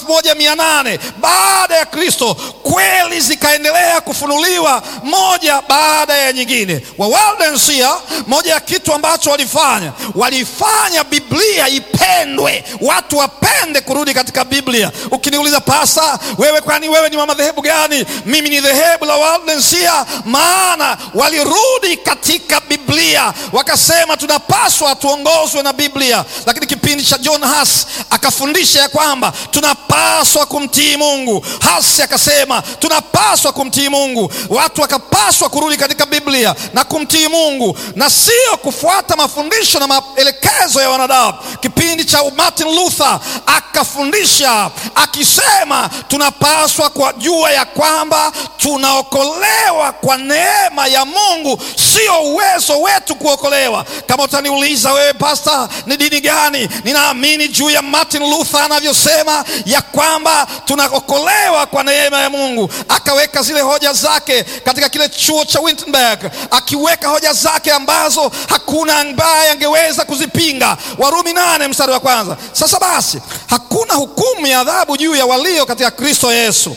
moja mia nane baada ya Kristo, kweli zikaendelea kufunuliwa moja baada ya nyingine. Wawaldensia, moja ya kitu ambacho walifanya, walifanya Biblia ipendwe, watu wapende kurudi katika Biblia. Ukiniuliza pasa, wewe kwani wewe ni wa madhehebu gani? Mimi ni dhehebu la Waldensia, maana walirudi katika Biblia, wakasema tunapaswa tuongozwe na Biblia. Lakini kipindi cha John Huss akafundisha ya kwamba tunapaswa kumtii Mungu. Huss akasema tunapaswa kumtii Mungu, watu wakapaswa kurudi katika Biblia na kumtii Mungu na sio kufuata mafundisho na maelekezo ya wanadamu. Kipindi cha Martin Luther akafundisha akisema tunapaswa kujua ya kwamba tunaokolewa kwa neema ya Mungu, sio uwezo wetu kuokolewa. Kama utaniuliza wewe, pasta, ni dini gani? Ninaamini juu ya Martin Luther anavyosema ya kwamba tunaokolewa kwa neema ya Mungu. Akaweka zile hoja zake katika kile chuo cha Wittenberg, akiweka hoja zake ambazo hakuna ambaye angeweza kuzipinga. Warumi nane mstari wa kwanza. Sasa basi, hakuna hukumu ya adhabu juu ya walio katika Kristo Yesu.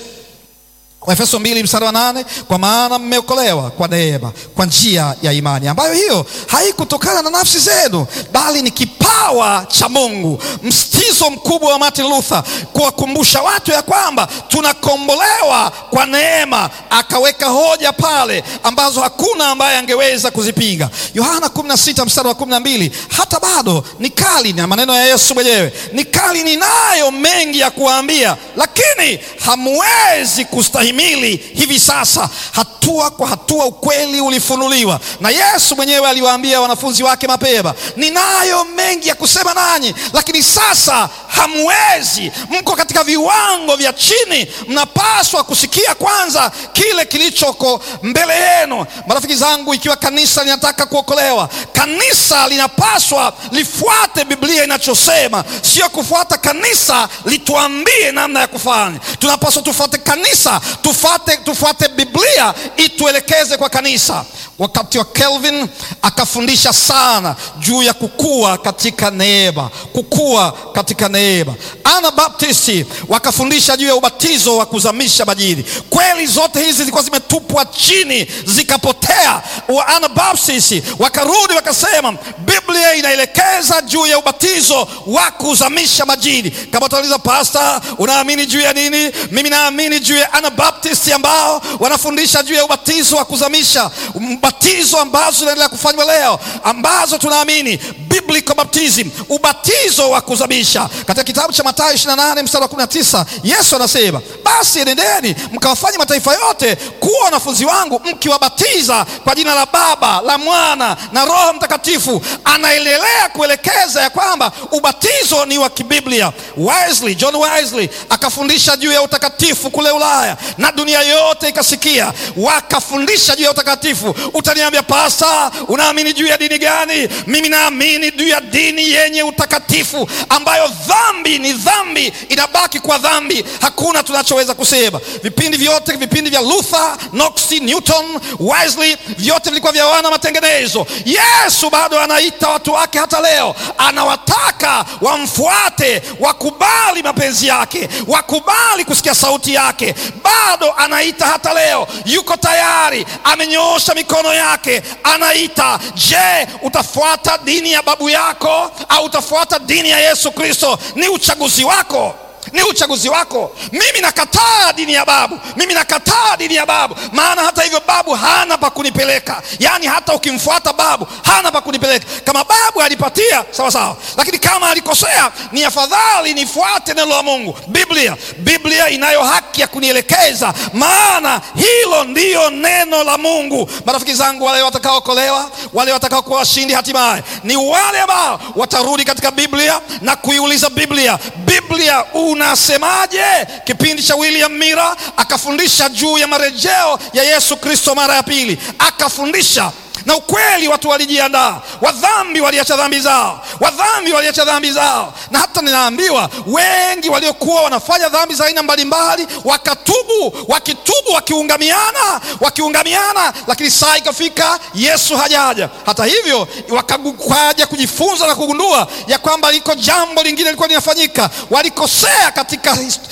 Waefeso mbili mstari wa nane, kwa maana mmeokolewa kwa neema kwa njia ya imani, ambayo hiyo haikutokana na nafsi zenu, bali ni kipawa cha Mungu. Msitizo mkubwa wa Martin Luther kuwakumbusha watu ya kwamba tunakombolewa kwa neema. Akaweka hoja pale ambazo hakuna ambaye angeweza kuzipinga. Yohana 16 mstari wa 12, hata bado ni kali, na maneno ya Yesu mwenyewe ni kali, ninayo mengi ya kuwaambia, lakini hamwezi kustahimili hivi sasa. Hatua kwa hatua ukweli ulifunuliwa, na Yesu mwenyewe aliwaambia wanafunzi wake mapema, ninayo mengi ya kusema nanyi, lakini sasa hamwezi, mko katika viwango vya chini, mnapaswa kusikia kwanza kile kilichoko mbele yenu. Marafiki zangu, ikiwa kanisa linataka kuokolewa, kanisa linapaswa lifuate Biblia inachosema, sio kufuata kanisa lituambie namna ya kufanya. Tunapaswa tufuate kanisa, tufuate, tufuate Biblia ituelekeze kwa kanisa. Wakati wa Calvin akafundisha sana juu ya kukua katika neema, kukua katika neema. Anabaptisti wakafundisha juu ya ubatizo wa kuzamisha majini. Kweli zote hizi zilikuwa zimetupwa chini zikapotea. Wa Anabaptisti wakarudi wakasema Biblia inaelekeza juu ya ubatizo wa kuzamisha majini. Kama utauliza pasta, unaamini juu ya nini? Mimi naamini juu ya Anabaptisti ambao wanafundisha juu ya ubatizo wa kuzamisha, ubatizo ambazo zinaendelea kufanywa leo, ambazo tunaamini biblical baptism, ubatizo wa kuzamisha. Katika kitabu cha Mathayo 28 mstari wa 19, Yesu anasema basi enendeni mkawafanye mataifa yote kuwa wanafunzi wangu, mkiwabatiza kwa jina la Baba, la Mwana na Roho Mtakatifu. Anaendelea kuelekeza ya kwamba ubatizo ni wa kibiblia. Wesley, John Wesley akafundisha juu ya utakatifu kule Ulaya na dunia yote ikasikia, wakafundisha juu ya utakatifu. Utaniambia pasta, unaamini juu ya dini gani? Mimi naamini juu ya dini yenye utakatifu, ambayo dhambi ni dhambi, inabaki kwa dhambi, hakuna tunachoweza kusema. Vipindi vyote, vipindi vya Luther, Knox, Newton, Wesley, vyote vilikuwa vya wana matengenezo. Yesu bado anaita watu wake hata leo, anawataka wamfuate, wakubali mapenzi yake, wakubali kusikia sauti yake. Bado anaita hata leo, yuko tayari, amenyoosha mikono yake, anaita. Je, utafuata dini ya babu yako au utafuata dini ya Yesu Kristo? Ni uchaguzi wako ni uchaguzi wako. Mimi nakataa dini ya babu, mimi nakataa dini ya babu, maana hata hivyo babu hana pa kunipeleka. Yaani hata ukimfuata babu hana pa kunipeleka. Kama babu alipatia sawa sawa, lakini kama alikosea, ni afadhali nifuate neno la Mungu, Biblia. Biblia inayo haki ya kunielekeza, maana hilo ndiyo neno la Mungu. Marafiki zangu, wale watakaokolewa, wale watakao kuwa washindi hatimaye ni wale ambao watarudi katika Biblia na kuiuliza Biblia, Biblia unasemaje? Kipindi cha William Mira akafundisha juu ya marejeo ya Yesu Kristo mara ya pili, akafundisha na ukweli, watu walijiandaa, wadhambi waliacha dhambi zao, wadhambi waliacha dhambi zao. Na hata ninaambiwa wengi waliokuwa wanafanya dhambi za aina mbalimbali wakatubu, wakitubu, wakiungamiana, wakiungamiana, lakini saa ikafika Yesu hajaja. Hata hivyo wakaja kujifunza na kugundua ya kwamba liko jambo lingine lilikuwa linafanyika, walikosea katika